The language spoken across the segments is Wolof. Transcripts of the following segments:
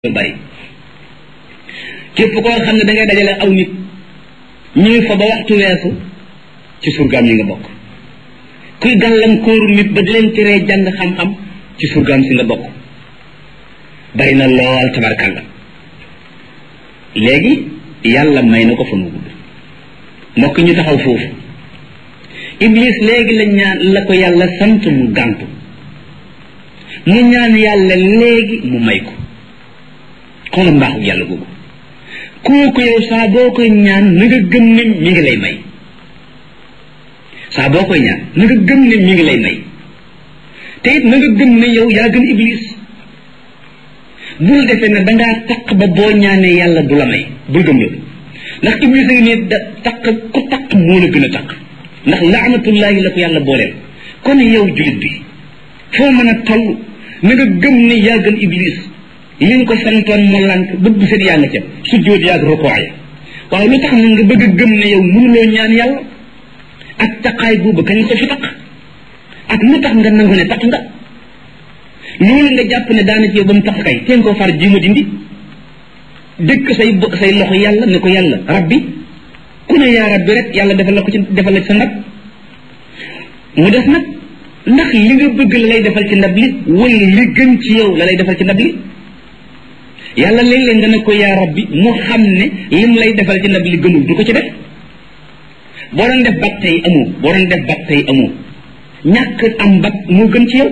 lu bari képp koo xam ne da ngay dajale aw nit ñuy fa ba waxtu weesu ci surgaam yi nga bokk kuy gàllankooru nit ba di leen teree jàng xam-xam ci surgaam si nga bokk bari na lool tabarkàlla léegi yàlla may na ko fa nu gudd mbokk ñu taxaw foofu iblis léegi la ñaan la ko yàlla sant mu gàntu mu ñaan yàlla léegi mu may ko xoolal mbaaxu yàlla googu kooku yow saa boo koy ñaan na nga gëm ne mi ngi lay may saa boo koy ñaan na nga gëm ne mi ngi lay may te it na nga gëm ne yow yaa gën iblis bul defee ne dangaa taq ba boo ñaanee yàlla du la may bul gëm loolu ndax iblis a ngi ne da taq ku taq moo la gën a taq ndax laanatullahi la ko yàlla booleel kon yow julit bi foo mën a toll na nga gëm ne yaa gën iblis li nga ko santoon mu lànk bët bu set yaa nga ca sujjóot yaag rukoo ya waaw lu tax na nga bëgg a gëm ne yow mënuloo ñaan yàlla ak taqaay boobu kañ ko fi taq ak lu tax nga nangu ne taq nga loolu nga jàpp ne daana ci yow ba mu taq kay teen koo far jiima dindi dëkk say say loxo yàlla ne ko yàlla rabbi ku ne yaa rabbi rek yàlla defal la ko ci defal la ci sa ndab mu def nag ndax li nga bëgg la lay defal ci ndab li wala li gën ci yow la lay defal ci ndab li yàlla léeg-léeg nga ne ko yaa rabbi mu xam ne lim lay defal ci ndab li gënul du ko ci def boo doon def bat tey amoo boo doon def bat tey amoo ñàkk am bat moo gën ci yow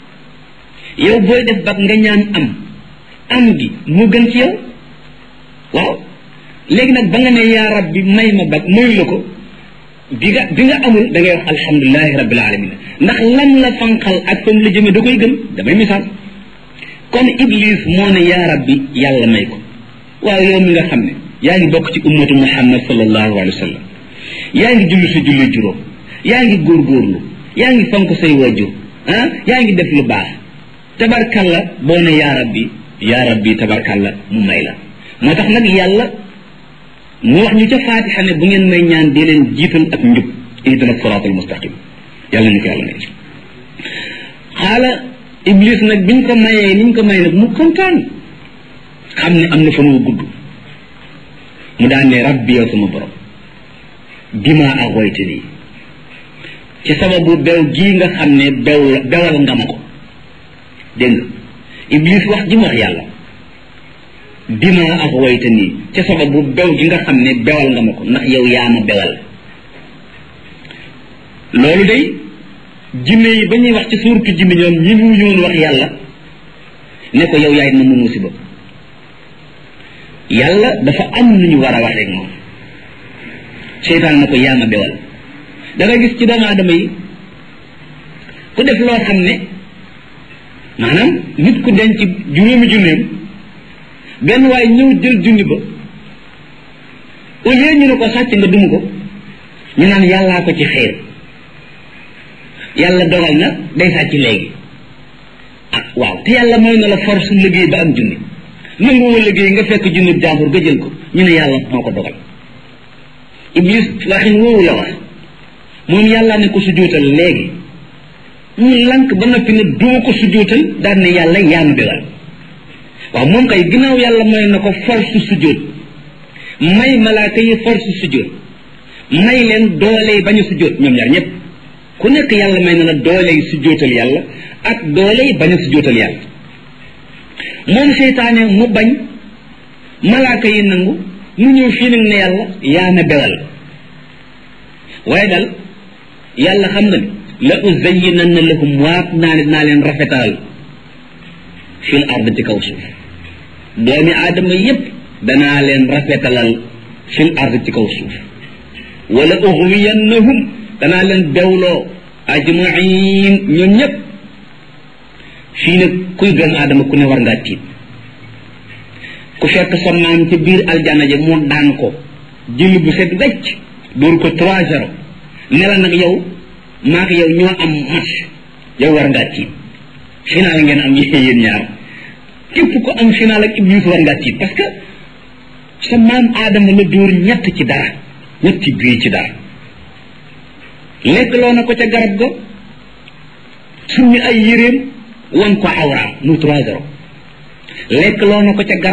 yow booy def bat nga ñaan am am gi moo gën ci yow waaw léegi nag ba nga ne yaa rabbi may ma bat mayu la ko bi nga bi nga amul da ngay wax alhamdulilahi rabbil alamin ndax lan la fanqal ak fam la jëme da koy gën damay misaal kon iblis moo ne yaa rabbi yàlla may ko waaw yow mi nga xam ne yaa ngi bokk ci ummatu muhammad sallallahu alayhi wa sallam yaa ngi julli sa julli juróom yaa ngi góorgóorlu yaa ngi fonk say wajur ah yaa ngi def lu baax tabarkalla boo ne yaa rabbi yaa rabbi tabarkalla mu may la moo tax nag yàlla mu wax ñu ca faatixa ne bu ngeen may ñaan di leen jiital ak njub ihdina siraatal mustaqim yàlla ñu ko yàlla may xaala iblis nag biñ ko mayee niñ ko may nag mu kontaan xam ne am na fan wu gudd mu daan ne rabbi yow sama borom bima aghwaytani ci sababu bew gii nga xam ne bew bewal nga ma ko dégg nga iblis wax ji mu wax yàlla bima aghwaytani ci sababu bew gi nga xam ne bewal nga ma ko ndax yow yaa ma bewal loolu day jinne yi ba ñuy wax ci suurtu jinne ñoom ñi mu ñoon wax yàlla ne ko yow yaay na mu musiba yàlla dafa am nu ñu war a wax rek moom seytaan na ko yaa ma bewal da nga gis ci doomu aadama yi ku def loo xam ne maanaam nit ku denc juróomi junneem benn waaye ñëw jël junni ba au lieu ñu ne ko sàcc nga dum ko ñu naan yàllaa ko ci xeer yàlla dogal na day sàcc léegi ah waaw te yàlla mooy na la force liggéey ba am junni nangu woo liggéey nga fekk junni jàmbur nga jël ko ñu ne yàlla moo ko dogal iblis waxin woowu la wax moom yàlla ne ko sujjóotal léegi mu lank ba noppi ne duma ko sujjóotal daan ne yàlla yaa ma bewal waaw moom kay ginnaaw yàlla mooy na ko force sujjóot may malaaka yi force sujjóot may leen doole bañu sujjóot ñoom ñaar ñëpp ku nekk yàlla may na la dooley sujjóotal yàlla ak dooley bañ a sujjóotal yàlla moom seytaane mu bañ malaaka yi nangu mu ñëw fii nag ne yàlla yaa na bewal waaye dal yàlla xam na ne la uzayyinanna lahum waat naa ne dinaa leen rafetal fil ard ci kaw suuf doomi aadama yépp danaa leen rafetalal fil ard ci kaw suuf wala ughwiyannahum danaa leen bewloo ajmain ñoom ñëpp fii nag kuy doomu aadama ku ne war ngaa tiit ku fekk sa maam ca biir aljana ja mu daan ko jël bu set wecc dóor ko trois zéro ne la nag yow maak yow ñoo am match yow war ngaa tiit final ngeen am yéen ñaar képp ko am final ak iblis war ngaa tiit parce que sa maam aadama la dóor ñett ci dara ñetti bii ci dara lekk loo na ko ca garab ga summi ay yéreem wan ko awraam mu trois zéro lekk loo na ko ca garab